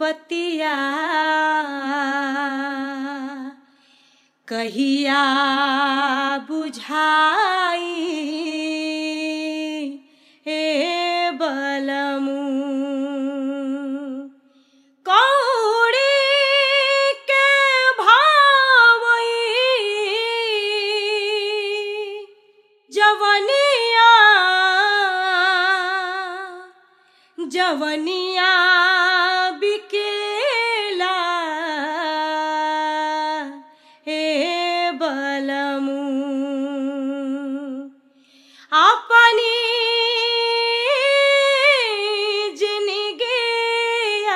बतिया कहिया बुझाई हे बलमू कौड़ी के भावई जवनिया जवनिया बिकेला हे बलमू अपनी जिनगिया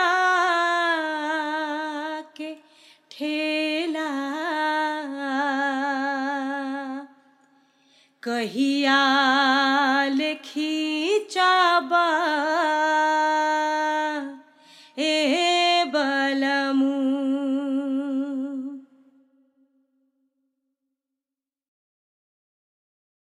के ठेला कहिया लिखी चाबा